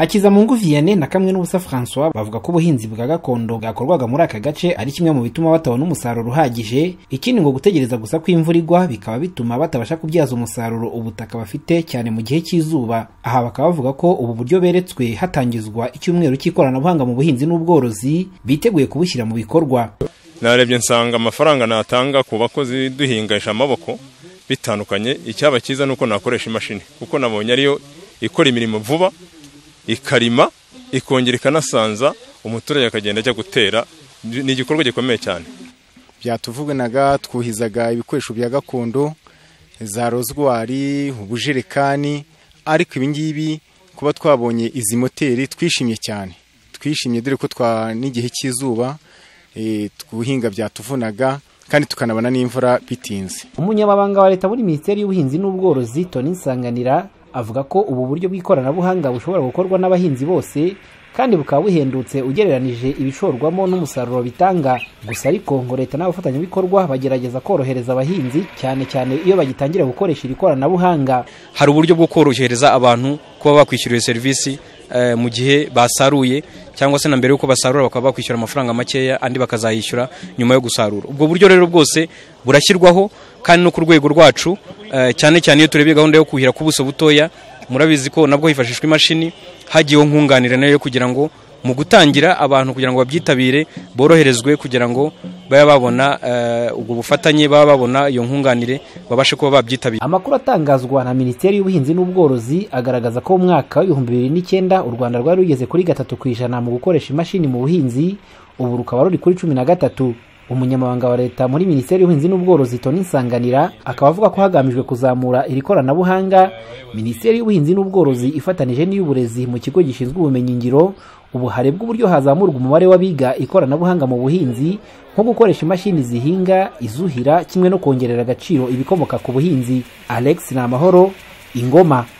hakizamungu vianney na kamwe n'ubusa francois bavuga ko ubuhinzi bwa gakondo bwakorwaga muri aka gace ari kimwe mu bituma batabona umusaruro uhagije ikindi ngo gutegereza gusa ko imvura igwa bikaba bituma batabasha kubyaza umusaruro ubutaka bafite cyane mu gihe cy'izuba aha bakaba bavuga ko ubu buryo beretswe hatangizwa icyumweru cy'ikoranabuhanga mu buhinzi n'ubworozi biteguye kubushyira mu bikorwa narebye nsanga amafaranga natanga ku bakozi duhingisha amaboko bitandukanye icyaba cyiza ni uko nakoresha imashini kuko nabonye ariyo ikora imirimo vuba ikarima ikongera ikanasanza umuturage akagenda ajya gutera ni igikorwa gikomeye cyane byatuvuganaga twuhizaga ibikoresho bya gakondo za rozwari ubujerekani ariko ibingibi kuba twabonye izi moteri twishimye cyane twishimye dore ko twa n'igihe cy'izuba twuhinga byatuvunaga kandi tukanabona n'imvura bitinze umunyamabanga wa leta muri minisiteri y'ubuhinzi n'ubworozi toni nsanganira avuga ko ubu buryo bw'ikoranabuhanga bushobora gukorwa n'abahinzi bose kandi bukaba buhendutse ugereranije ibishorwamo n'umusaruro bitanga gusa ariko ngo leta n'abafatanyabikorwa bagerageza korohereza abahinzi cyane cyane iyo bagitangira gukoresha iri koranabuhanga hari uburyo bwo korohereza abantu kuba bakwishyura iyo serivisi mu gihe basaruye cyangwa se na mbere y'uko basarura bakaba bakwishyura amafaranga makeya andi bakazayishyura nyuma yo gusarura ubwo buryo rero bwose burashyirwaho kandi no ku rwego rwacu cyane cyane iyo turebye gahunda yo kuhira ku buso butoya murabizi ko nabwo hifashishwa imashini hagiyeho nkunganira nayo kugira ngo mu gutangira abantu kugira ngo babyitabire boroherezwe kugira ngo babe babona ubwo bufatanye baba babona iyo nkunganire babashe kuba babyitabira amakuru atangazwa na minisiteri y'ubuhinzi n'ubworozi agaragaza ko mu mwaka w'ibihumbi bibiri n'icyenda u rwanda rwari rugeze kuri gatatu ku ijana mu gukoresha imashini mu buhinzi ubu rukaba ruri kuri cumi na gatatu umunyamabanga wa leta muri minisiteri y'ubuhinzi n'ubworozi toni nsanganira akaba avuga ko hagamijwe kuzamura iri koranabuhanga minisiteri y'ubuhinzi n'ubworozi ifatanije n'iy'uburezi mu kigo gishinzwe ubumenyingiro ubu harebwa uburyo hazamurwa umubare w'abiga ikoranabuhanga mu buhinzi nko gukoresha imashini zihinga izuhira kimwe no kongerera agaciro ibikomoka ku buhinzi alex ni amahoro ingoma